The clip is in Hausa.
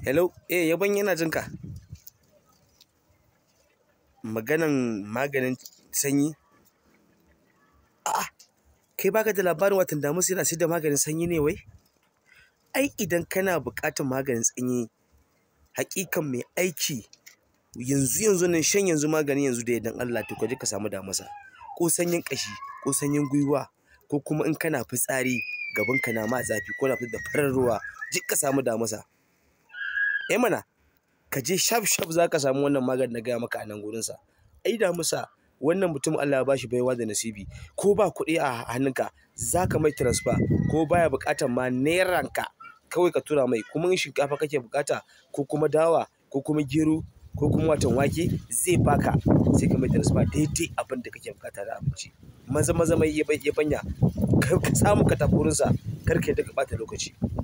Hello, eh yaban yana jin ka. Maganan maganin sanyi? A'a, kai baka da labarin watan Damusa yana sayar da maganin sanyi ne wai? Ai idan kana buƙatar maganin sanyi, haƙikan mai aiki yanzu yanzu nan shan yanzu magani yanzu da yardan Allah to kaje ka samu Damusa. Ko sanyin ƙashi, ko sanyin gwiwa, ko kuma in kana fitsari gaban ka na ma zafi ko na fitar da farar ruwa, je ka samu Damusa. Eh mana, kaje shaf shaf za ka samu wannan maganin na gaya maka a nan gurinsa. Ai Damusa wannan mutum Allah ya bashi baiwa da nasibi ko ba kuɗi a hannunka za ka mai transfer ko baya buƙatan ma neran ka kawai ka tura mai kuma in shinkafa kake buƙata ko kuma dawa ko kuma gero ko kuma watan wake zai baka sai ka mai transfer daidai abin da kake buƙata da abinci. Maza maza mai yabanya kar ka samu ka tafi wurinsa kar ka yarda ka ɓata lokaci.